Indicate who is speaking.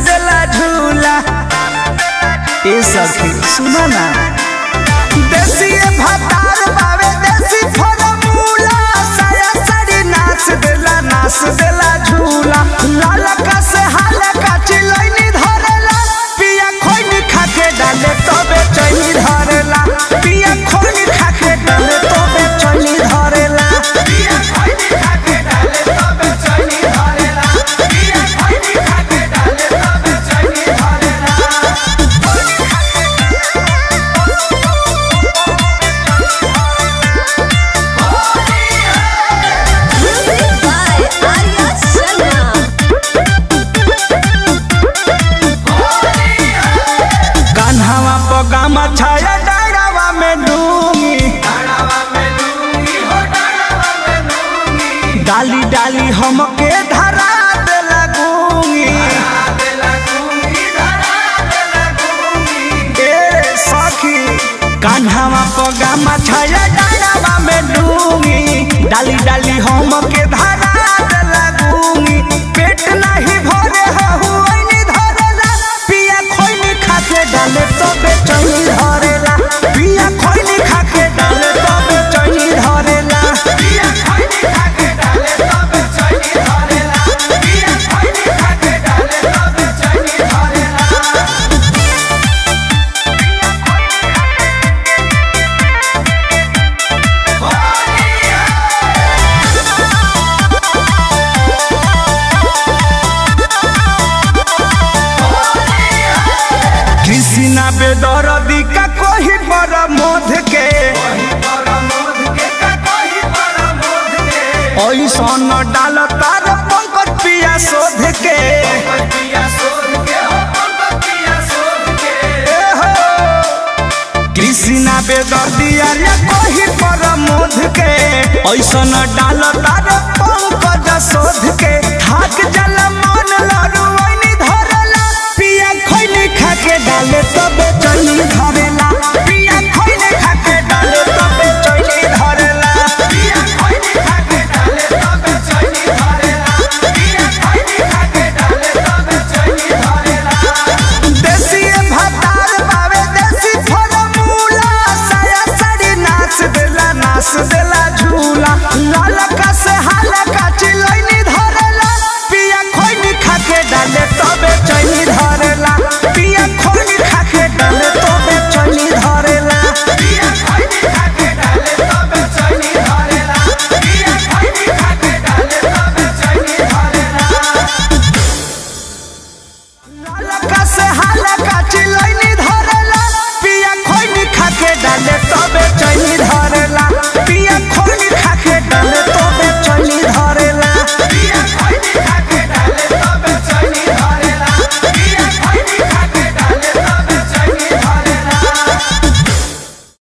Speaker 1: देला झूला ए सखी सुना ना देसी भातार बावे देसी फॉर्मूला साया साड़ी नाच देला नाच देला झूला लाला का से हाला का चिलैनी धरेला पिया खोइनी खाके डाले तबे चैनी धरेला पिया खोइनी खाके डाले तबे चैनी धरेला पिया खोइनी खाके डाले तबे चैनी धरेला पिया खोइनी खाके डाले तबे चैनी धरेला
Speaker 2: Music by Arya Sharma.
Speaker 1: कान्हावा पगामा छाया डाड़ावा में डूंगी डाली डाली हमके धरा दे लगूंगी ए सखी कान्हावा पगामा छाया डाड़ावा में डूंगी डाली डाली हमके धरा दे लगूंगी पेट नहीं भरे हहु ऐनी धरेला पिया खोइनी खाके डाले तो बेचैनी धरेला पिया खोइनी खाके डाले तो बेचैनी धरेला पिया खोइनी खाके डाले तो बेचैनी धरेला पिया खोइनी खाके डाले तो बेचैनी धरेला कृष्णा बेदरदी का कोही पर मोध के ऐसन डाल तार पंकज पिया शोध के ए हो, कृष्णा बेदर्दी अरे कोही पर मोध के ऐसन डाल तार पंकज शोध के थाक जल मन लड़ुआ